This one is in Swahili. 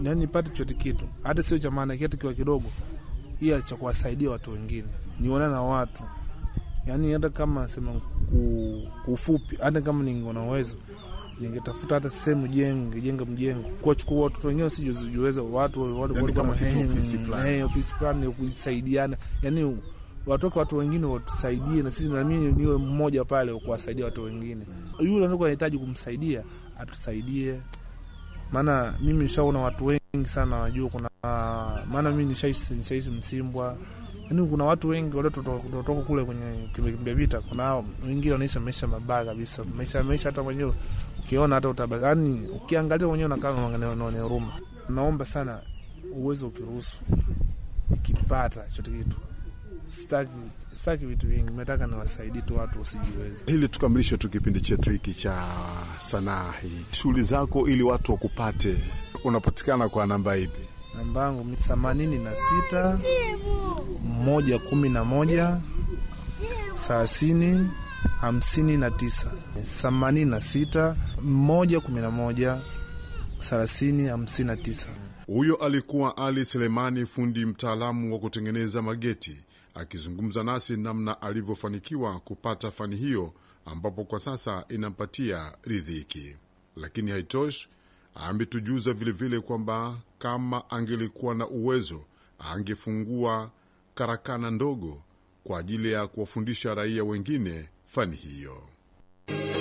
yani nipate chote kitu, hata sio cha maana kitu kiwa kidogo, ila cha kuwasaidia watu wengine, niona na watu yani, hata kama sema ku- kufupi, hata kama ningeona uwezo ningetafuta hata sehemu jenge jenga mjengo kuwachukua watoto wengine sijuweza watu watu Yani watu kama kama kitu eh, ofisi fulani. eh, ofisi fulani ya kusaidiana, yani watoke watu wengine watusaidie, na sisi na mimi niwe mmoja pale wa kuwasaidia watu wengine. Yule anakuwa anahitaji kumsaidia atusaidie, maana mimi nishaona watu wengi sana wajua, kuna maana mimi nishaishi nishaishi Msimbwa, yani kuna watu wengi wale kutoka kule kwenye kimbia vita, kuna hao wengine wanaisha maisha mabaya kabisa, maisha maisha hata mwenyewe ukiona hata utaba, yani ukiangalia mwenyewe unakaa unaona huruma. Naomba sana uwezo ukiruhusu, ikipata chote kitu, sitaki sitaki vitu vingi, nataka niwasaidie tu watu wasijiweze. Ili tukamilishe tu kipindi chetu hiki cha sanaa hii, shughuli zako ili watu wakupate, unapatikana kwa namba ipi? Namba yangu ni themanini na sita moja kumi na moja thelathini hamsini na tisa themanini na sita moja kumi na moja thelathini hamsini na tisa. Huyo alikuwa Ali Selemani, fundi mtaalamu wa kutengeneza mageti, akizungumza nasi namna alivyofanikiwa kupata fani hiyo, ambapo kwa sasa inampatia ridhiki. Lakini haitoshi, ametujuza vilevile kwamba kama angelikuwa na uwezo angefungua karakana ndogo kwa ajili ya kuwafundisha raia wengine fani hiyo.